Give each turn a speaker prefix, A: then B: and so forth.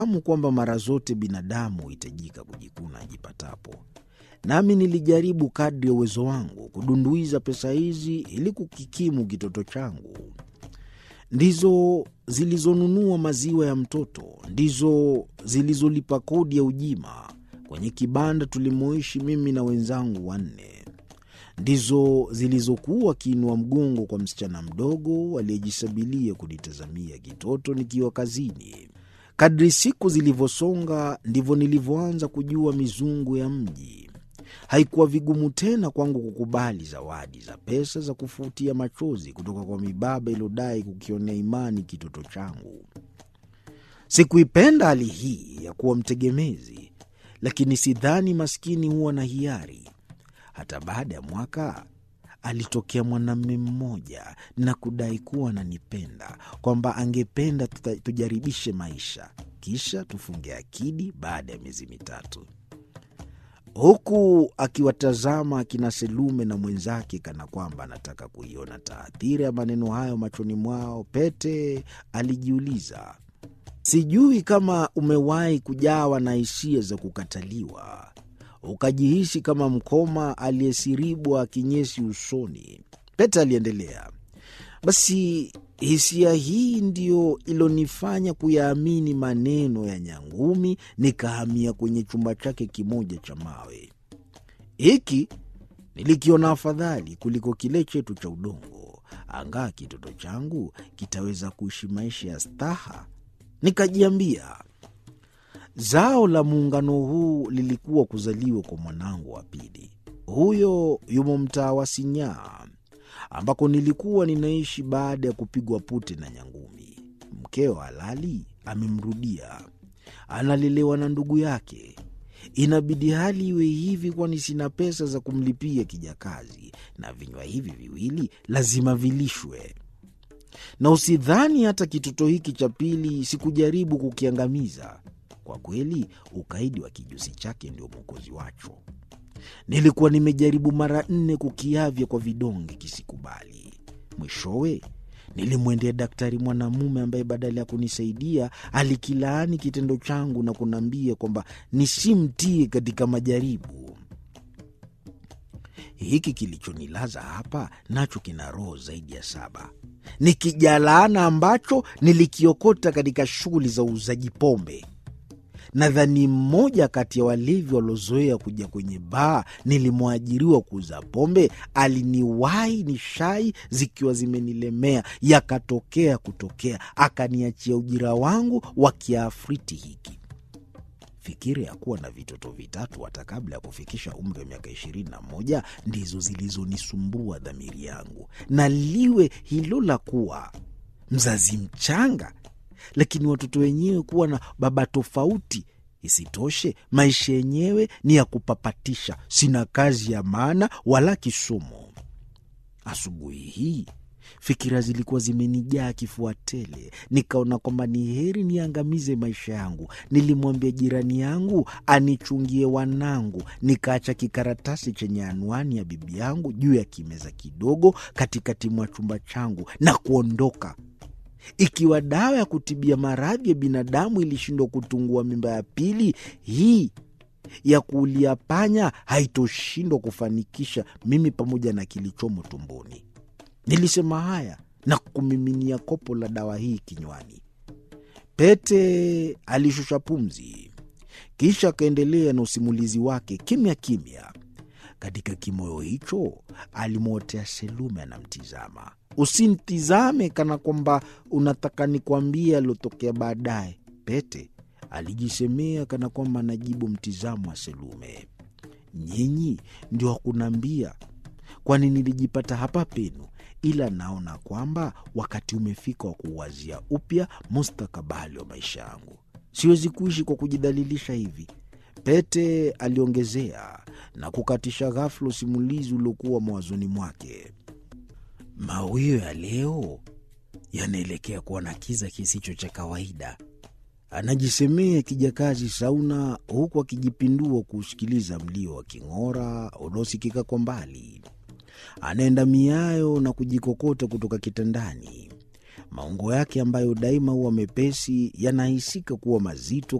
A: Fahamu kwamba mara zote binadamu huhitajika kujikuna ajipatapo, nami nilijaribu kadri ya uwezo wangu kudunduiza pesa hizi ili kukikimu kitoto changu. Ndizo zilizonunua maziwa ya mtoto, ndizo zilizolipa kodi ya ujima kwenye kibanda tulimoishi mimi na wenzangu wanne, ndizo zilizokuwa kiinua mgongo kwa msichana mdogo aliyejisabilia kunitazamia kitoto nikiwa kazini. Kadri siku zilivyosonga ndivyo nilivyoanza kujua mizungu ya mji. Haikuwa vigumu tena kwangu kukubali zawadi za pesa za kufutia machozi kutoka kwa mibaba iliyodai kukionea imani kitoto changu. Sikuipenda hali hii ya kuwa mtegemezi, lakini sidhani maskini huwa na hiari. Hata baada ya mwaka alitokea mwanamume mmoja na kudai kuwa ananipenda, kwamba angependa tuta- tujaribishe maisha, kisha tufunge akidi baada ya miezi mitatu, huku akiwatazama akina Selume na mwenzake kana kwamba anataka kuiona taathira ya maneno hayo machoni mwao. Pete alijiuliza, sijui kama umewahi kujawa na hisia za kukataliwa ukajihisi kama mkoma aliyesiribwa kinyesi usoni. Pete aliendelea, basi hisia hii ndiyo ilonifanya kuyaamini maneno ya Nyangumi, nikahamia kwenye chumba chake kimoja cha mawe. Hiki nilikiona afadhali kuliko kile chetu cha udongo, angaa kitoto changu kitaweza kuishi maisha ya staha. Nikajiambia zao la muungano huu lilikuwa kuzaliwa kwa mwanangu wa pili. Huyo yumo mtaa wa Sinyaa ambako nilikuwa ninaishi baada ya kupigwa pute na Nyangumi. Mkeo halali amemrudia, analelewa na ndugu yake. Inabidi hali iwe hivi, kwani sina pesa za kumlipia kijakazi, na vinywa hivi viwili lazima vilishwe. Na usidhani hata kitoto hiki cha pili sikujaribu kukiangamiza. Kwa kweli ukaidi wa kijusi chake ndio mwokozi wacho. Nilikuwa nimejaribu mara nne kukiavya kwa vidonge kisikubali. Mwishowe nilimwendea daktari mwanamume ambaye badala ya kunisaidia alikilaani kitendo changu na kuniambia kwamba nisimtie katika majaribu. Hiki kilichonilaza hapa nacho kina roho zaidi ya saba. Ni kijalaana ambacho nilikiokota katika shughuli za uuzaji pombe. Nadhani mmoja kati ya walevi waliozoea kuja kwenye baa nilimwajiriwa kuuza pombe aliniwahi ni shai zikiwa zimenilemea, yakatokea kutokea, akaniachia ujira wangu wa kiafriti hiki. Fikira ya kuwa na vitoto vitatu hata kabla ya kufikisha umri wa miaka ishirini na moja ndizo zilizonisumbua dhamiri yangu, na liwe hilo la kuwa mzazi mchanga lakini watoto wenyewe kuwa na baba tofauti. Isitoshe, maisha yenyewe ni ya kupapatisha, sina kazi ya maana wala kisomo. Asubuhi hii fikira zilikuwa zimenijaa kifua tele, nikaona kwamba ni heri niangamize maisha yangu. Nilimwambia jirani yangu anichungie wanangu, nikaacha kikaratasi chenye anwani ya bibi yangu juu ya kimeza kidogo katikati mwa chumba changu na kuondoka. Ikiwa dawa ya kutibia maradhi ya binadamu ilishindwa kutungua mimba ya pili, hii ya kuulia panya haitoshindwa kufanikisha mimi pamoja na kilichomo tumboni. Nilisema haya na kumiminia kopo la dawa hii kinywani. Pete alishusha pumzi, kisha akaendelea na usimulizi wake kimya kimya. Katika kimoyo hicho alimwotea Selume anamtizama. Usimtizame kana kwamba unataka nikwambie aliotokea baadaye, Pete alijisemea kana kwamba anajibu mtizamo wa Selume. Nyinyi ndio wakunaambia, kwani nilijipata hapa penu, ila naona kwamba wakati umefika wa kuuwazia upya mustakabali wa maisha yangu. Siwezi kuishi kwa kujidhalilisha hivi, Pete aliongezea na kukatisha ghafula usimulizi uliokuwa mawazoni mwake. Mawio ya leo yanaelekea kuwa na kiza kisicho cha kawaida, anajisemea kijakazi Sauna, huku akijipindua kuusikiliza mlio wa king'ora unaosikika kwa mbali. Anaenda miayo na kujikokota kutoka kitandani. Maungo yake ambayo daima huwa mepesi yanahisika kuwa mazito